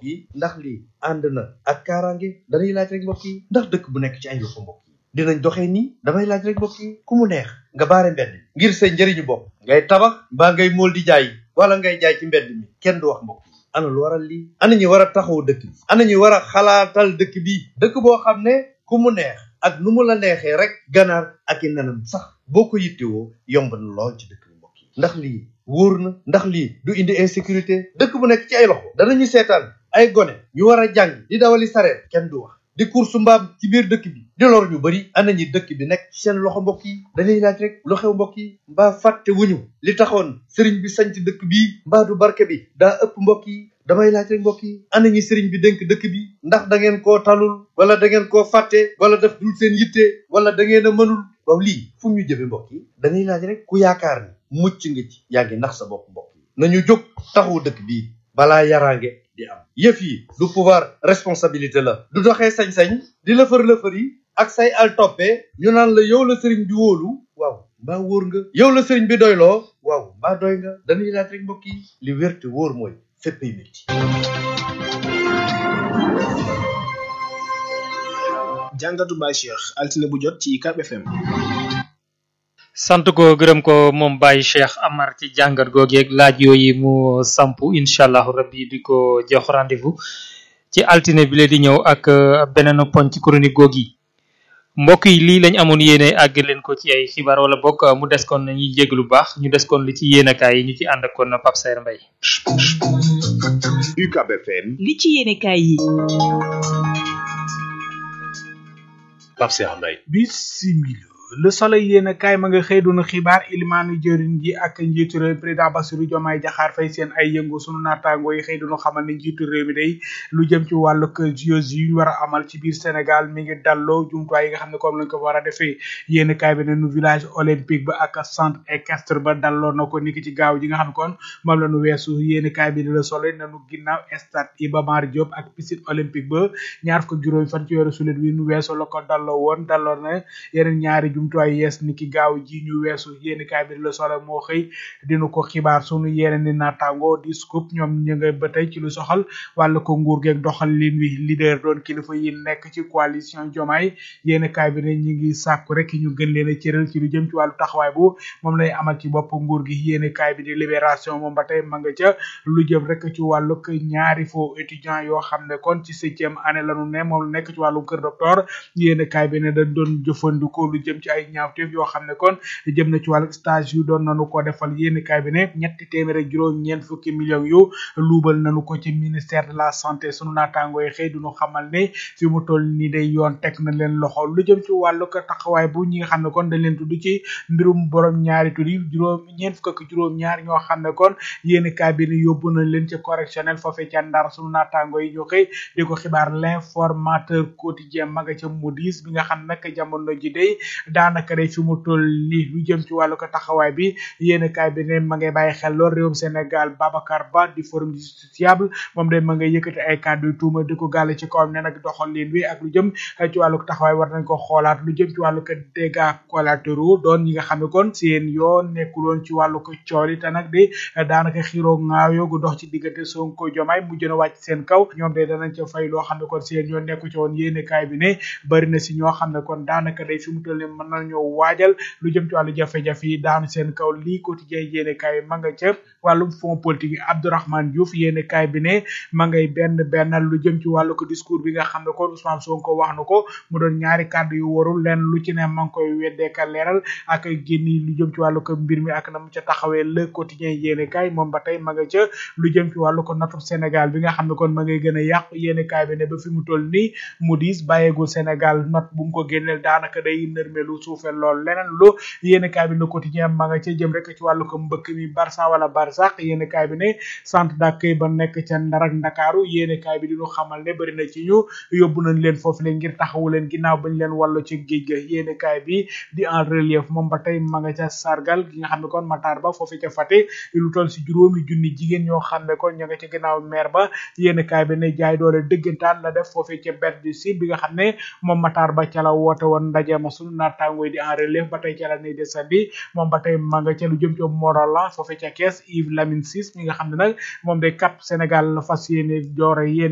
yi ndax lii ànd na ak kaaraange dañuy laaj rek mbokk yi ndax dëkk bu nekk ci ay loxo mbokk yi dinañ doxee nii damay laaj rek mbokk yi ku mu neex nga baare mbedd ngir sa njëriñu bopp ngay tabax mbaa ngay mool di jaay wala ngay jaay ci mbedd mi kenn du wax mbokk yi ana lu waral lii ana ñu war a taxaw dëkk bi ana ñu war a xalaatal dëkk bi dëkk boo xam ne ku mu neex ak nu mu la neexee rek ganaar ak i nenam sax boo ko yittewoo yomb na lool ci dëkk bi mbokk yi ndax lii wóor na ndax lii du indi insécurité dëkk bu nekk ci ay loxo danañu seetaan ay gone ñu war a jàng di dawali sareet kenn du wax di course mbaam ci biir dëkk bi di lor ñu bëri ana ñi dëkk bi nekk ci seen loxo mbokk yi dañuy laaj rek lu xew mbokk yi mbaa fàtte wuñu li taxoon sëriñ bi sanc dëkk bii mbaa du barke bi daa ëpp mbokk yi damay laaj rek mbokk yi ana ñi sëriñ bi dénk dëkk bi ndax da ngeen koo talul wala da ngeen koo fàtte wala def dul seen yitte wala da ngeen a mënul waaw lii fu ñu jëme mbokk yi dañuy laaj rek ku yaakaar ni mucc nga ci yaa ngi nax sa bopp mbokk yi nañu jóg taxawu dëkk bii balaa yaraange di am yëf yi du pouvoir responsabilité la du doxee sañ-sañ di lëfër lëfër yi ak say al toppe ñu naan la yow la sëriñ bi wóolu waaw mbaa wóor nga yow la sëriñ bi doyloo waaw mbaa doy nga dañuy laaj rek mbokk yi li wér te wóor mooy féppay métti jàngatu Baye Cheikh altine bu jot ci UCAB FM sant ko gërëm ko moom Baye Cheikh Amar ci jàngat googeeg laaj yooyu mu sampu incha allahu rabbi di ko jox rendez-vous ci altine bi la di ñëw ak beneen poñ ci chronique googi mbokk yi lii lañ amoon yéene àgg leen ko ci ay xibaar wala bokk mu des kon ñuy jégg lu baax ñu des kon li ci yéenekaay yi ñu ci ànd ak kon Pape Saer Mbaye UCAB FM li ci yéenekaay yi Pape Saer Mbaye bisimila le soleil yéen kaay ma nga xëy doon xibaar ilimaanu jëriñ ji ak njiitu réew président Bassirou Diomaye Diakhar Faye seen ay yëngu sunu naataango yi xëy doon xamal ne njiitu réew mi day lu jëm ci wàllu JOJ yu ñu war a amal ci biir Sénégal mi ngi dalloo jumtuwaay yi nga xam ne comme lañ ko war a defee yéen kaay bi ne nu village olympique ba ak centre équestre ba dalloo na ko niki ci gaaw ji nga xam ne kon moom la nu weesu yéen kaay bi ne le soleil nanu ginnaaw stade Iba Mar Diop ak piscine olympique ba ñaar fukk juróom fan ci weeru sulet wi nu weesu la ko dalloo woon dalloo na yeneen ñaari jumtuwaay yees ni ki gaaw ji ñu weesu yéeni kaay bi la solo moo xëy dinu ko xibaar sunu yeneen ni naataango di scoop ñoom ñu nga ba tey ci lu soxal wàllu ko nguur geeg doxal lin wi leader doon kilifa yi nekk ci coalition jomaay yéeni kaay bi ne ñi ngi sàkku rek ñu gën leen a cëral ci lu jëm ci wàllu taxawaay bu moom lay amal ci bopp nguur gi yéeni kaay bi di libération moom ba tey ma nga ca lu jëm rek ci wàllu ñaari faux étudiant yoo xam ne kon ci septième année lanu ne moom la nekk ci wàllu kër docteur yéeni kaay bi ne dañ doon jëfandikoo lu jëm ci ay ñaawteef yoo xam ne kon jëm na ci wàllu stage yu doon nanu ko defal yéeni kaay bi ne ñetti téeméer ak juróom ñeent fukki millions yu luubal nanu ko ci ministère de la santé sunu naataango yi xëy duñu xamal ne fi mu toll ni day yoon teg na leen loxo lu jëm ci wàllu ko taxawaay bu ñi nga xam ne kon dañ leen tudd ci mbirum borom ñaari tur yi juróom ñeent fukk ak juróom ñaar ñoo xam ne kon yéeni kaay bi ne yóbbu nañ leen ci correctionnel foofee ca ndar sunu naataango yi ñu xëy di ko xibaar l'informateur quotidien ma nga ca Moody's bi nga xam nag jamono ji day daanaka day fi mu toll ni lu jëm ci wàllu ko taxawaay bi yéen kaay bi ne ma ngay bàyyi xel lool réewum Sénégal Babacar Ba di forum justiciable moom day ma ngay yëkkati ay kàddu yu tuuma di ko gàlle ci kawam ne nag doxal leen wi ak lu jëm ci wàllu ko taxawaay war nañ ko xoolaat lu jëm ci wàllu ko dégâts collatéraux doon ñi nga xam ne kon seen yoon nekkuloon ci wàllu ko cooli te nag di daanaka xiroo ŋaayoo gu dox ci diggante Sonko Jomaay mujj na wàcc seen kaw ñoom de danañ ca fay loo xam ne kon seen yoon nekku ci woon yéen kaay bi ne bari na si ñoo xam ne kon daanaka day fi mu toll ni mën nañoo waajal lu jëm ci wàllu jafe-jafe yi daanu seen kaw lii quotidien yéene kaay ma nga ca wàllum fond politique yi Abdourahmane Diouf yéene kaay bi ne ma ngay benn bennal lu jëm ci wàllu ko discours bi nga xam ne kon Ousmane Sonko wax na ko mu doon ñaari kàddu yu warul leen lu ci ne ma ngi koy weddeeka leeral ak génni lu jëm ci wàllu ko mbir mi ak na mu ca taxawee le quotidien yéene kaay moom ba tey ma nga ca lu jëm ci wàllu ko natub Sénégal bi nga xam ne kon ma ngay gën a yàqu yéene kaay bi ne ba fi mu toll nii Moody's bàyyeegul Sénégal not bu mu ko génneel daanaka day nërmelu suufel lool leneen lu yéen kaay bi le quotidien ma nga ca jëm rek ci wàllu ko mbëkk mi Barça wala Barsax yéen kaay bi ne centre d'accueil ba nekk ca Ndar ak Ndakaaru yéen kaay bi diñu xamal ne bëri na ci ñu yóbbu nañ leen foofu leen ngir taxawu leen ginnaaw bañ leen wàllu ci géej ga yéen kaay bi di en relief moom ba tey ma nga ca sargal gi nga xam ne kon Matar Ba foofu ca Fatick lu toll si juróomi junni jigéen ñoo xam ne kon ña nga ca ginnaaw maire ba yéen kaay bi ne jaay doole dëggantaan la def foofu ca bet du sud bi nga xam ne moom Matar Ba ca la woote woon ndaje ma sunu naataango yi di en relève ba tey ca la nay desandi moom ba tey ma nga ca lu jëm ci Morolan foofe ca kees Yves Lamine Ciss mi nga xam ne nag moom day cap Sénégal la fas yéene joore yéene